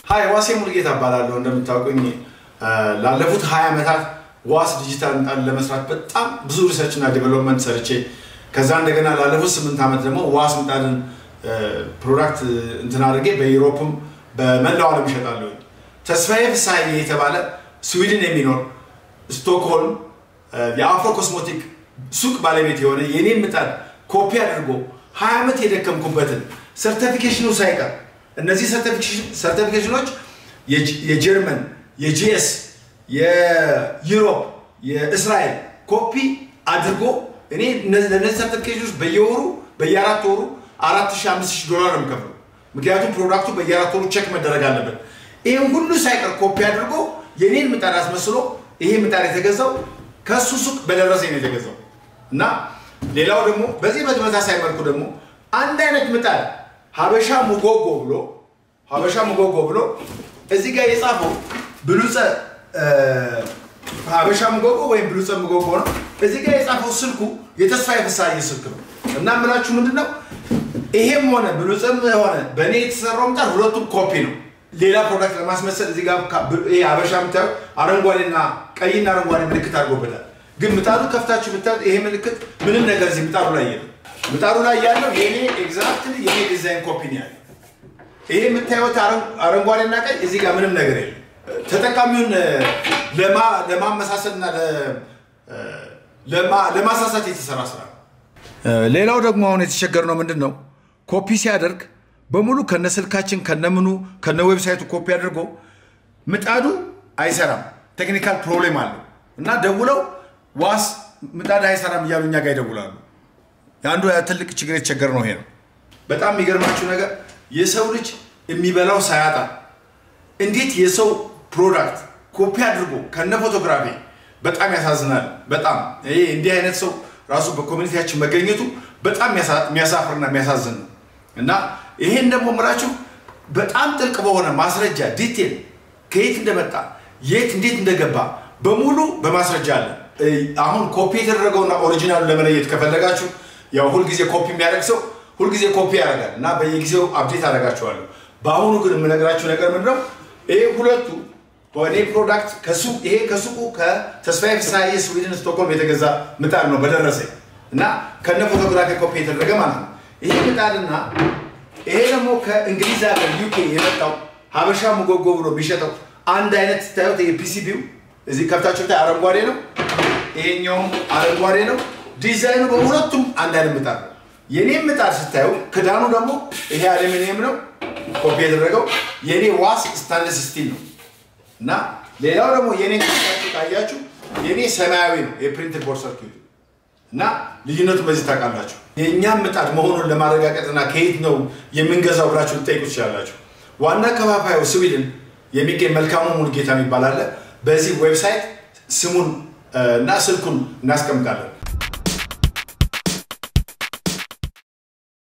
ሀይ ዋሴ ሙልጌታ እባላለሁ። እንደምታውቁኝ ላለፉት ሀያ ዓመታት ዋስ ዲጂታል ምጣድ ለመስራት በጣም ብዙ ሪሰርች እና ዴቨሎፕመንት ሰርቼ ከዛ እንደገና ላለፉት ስምንት ዓመት ደግሞ ዋስ ምጣድን ፕሮዳክት እንትን አድርጌ በዩሮፕም በመላው ዓለም ይሸጣለሁ። ተስፋዬ ፍስሀዬ የተባለ ስዊድን የሚኖር ስቶክሆልም የአፍሮ ኮስሞቲክ ሱቅ ባለቤት የሆነ የኔን ምጣድ ኮፒ አድርጎ ሀያ ዓመት የደከምኩበትን ሰርቲፊኬሽኑ ሳይቀር እነዚህ ሰርቲፊኬሽኖች የጀርመን፣ የጂኤስ፣ የዩሮፕ፣ የእስራኤል ኮፒ አድርጎ እኔ ለእነዚህ ሰርቲፊኬሽኖች በየወሩ በየአራት ወሩ አራት ሺህ አምስት ሺህ ዶላር ነው የምከፍለው። ምክንያቱም ፕሮዳክቱ በየአራት ወሩ ቼክ መደረግ አለበት። ይህም ሁሉ ሳይቀር ኮፒ አድርጎ የኔን ምጣድ አስመስሎ ይሄ ምጣድ የተገዛው ከእሱ ሱቅ በደረሰኝ ነው የተገዛው እና ሌላው ደግሞ በዚህ በተመሳሳይ መልኩ ደግሞ አንድ አይነት ምጣድ ሀበሻ ሙጎጎ ብሎ ሀበሻ ሙጎጎ ብሎ እዚህ ጋር የጻፈው ብሉፀ ሀበሻ ሙጎጎ ወይም ብሉፀ ሙጎጎ ነው። እዚህ ጋር የጻፈው ስልኩ የተስፋዬ ፍስሀዬ ስልክ ነው እና የምላችሁ ምንድን ነው ይሄም ሆነ ብሉፅም ሆነ በእኔ የተሰራው ምጣድ ሁለቱም ኮፒ ነው። ሌላ ፕሮዳክት ለማስመሰል እዚህ ጋር ይሄ ሀበሻ የምታዩት አረንጓዴና ቀይና አረንጓዴ ምልክት አድርጎበታል። ግን ምጣዱ ከፍታችሁ ብታዩት ይሄ ምልክት ምንም ነገር እዚህ ምጣዱ ላይ የለም። ምጣዱ ላይ ያለው የኔ ኤግዛክትሊ የኔ ዲዛይን ኮፒ ነው ያለው። ይሄ የምታዩት አረንጓዴና ቀይ እዚህ ጋር ምንም ነገር የለም። ተጠቃሚውን ለማመሳሰልና ለማሳሳት የተሰራ ስራ ነው። ሌላው ደግሞ አሁን የተቸገርነው ምንድን ነው ኮፒ ሲያደርግ በሙሉ ከነ ስልካችን ከነምኑ ከነ ዌብሳይቱ ኮፒ አድርጎ ምጣዱ አይሰራም። ቴክኒካል ፕሮብሌም አለው እና ደውለው ዋስ ምጣድ አይሰራም እያሉ እኛ ጋር ይደውላሉ። የአንዱ ትልቅ ችግር የተቸገር ነው ይሄ ነው። በጣም የሚገርማችሁ ነገር የሰው ልጅ የሚበላው ሳያጣ እንዴት የሰው ፕሮዳክት ኮፒ አድርጎ ከነ ፎቶግራፊ በጣም ያሳዝናል። በጣም ይሄ እንዲህ አይነት ሰው ራሱ በኮሚኒቲያችን መገኘቱ በጣም የሚያሳፍርና የሚያሳዝን ነው እና ይሄን ደግሞ ምላችሁ በጣም ጥልቅ በሆነ ማስረጃ ዲቴል ከየት እንደመጣ የት እንዴት እንደገባ በሙሉ በማስረጃ አለ። አሁን ኮፒ የተደረገውና ኦሪጂናሉ ለመለየት ከፈለጋችሁ ያው ሁልጊዜ ኮፒ የሚያደርግ ሰው ሁልጊዜ ኮፒ ያደርጋል እና በየጊዜው አፕዴት አደርጋችኋለሁ። በአሁኑ ግን የምነግራችሁ ነገር ምንድነው? ይሄ ሁለቱ በእኔ ፕሮዳክት ይሄ ከሱቁ ከተስፋዬ ፍስሀዬ ስዊድን ስቶክሆልም የተገዛ ምጣድ ነው በደረሰኝ እና ከነ ፎቶግራፊ ኮፒ የተደረገ ማለት ነው። ይሄ ምጣድና ይሄ ደግሞ ከእንግሊዝ ሀገር ዩኬ የመጣው ሀበሻ ሙጎጎ ብሎ የሚሸጠው አንድ አይነት ስታዩት ይሄ ፒሲቢው እዚህ ከፍታችሁ ብታይ አረንጓዴ ነው፣ ይሄኛውም አረንጓዴ ነው። ዲዛይኑ በሁለቱም አንድ አይነት ምጣድ ነው። የኔም ምጣድ ስታዩ ክዳኑ ደግሞ ይሄ አሉሚኒየም ነው ኮፒ የተደረገው። የኔ ዋስ ስታንለስ ስቲል ነው እና ሌላው ደግሞ የኔ ከፍታችሁ ካያችሁ የኔ ሰማያዊ ነው የፕሪንትድ ቦርድ ሰርኪዩት እና ልዩነቱ በዚህ ታውቃላችሁ። የእኛም ምጣድ መሆኑን ለማረጋገጥና ከየት ነው የምንገዛው ብላችሁ ልጠይቁ ትችላላችሁ። ዋና ከፋፋዩ ስዊድን የሚገኝ መልካሙ ሙሉጌታ የሚባል አለ። በዚህ ዌብሳይት ስሙን እና ስልኩን እናስቀምጣለን።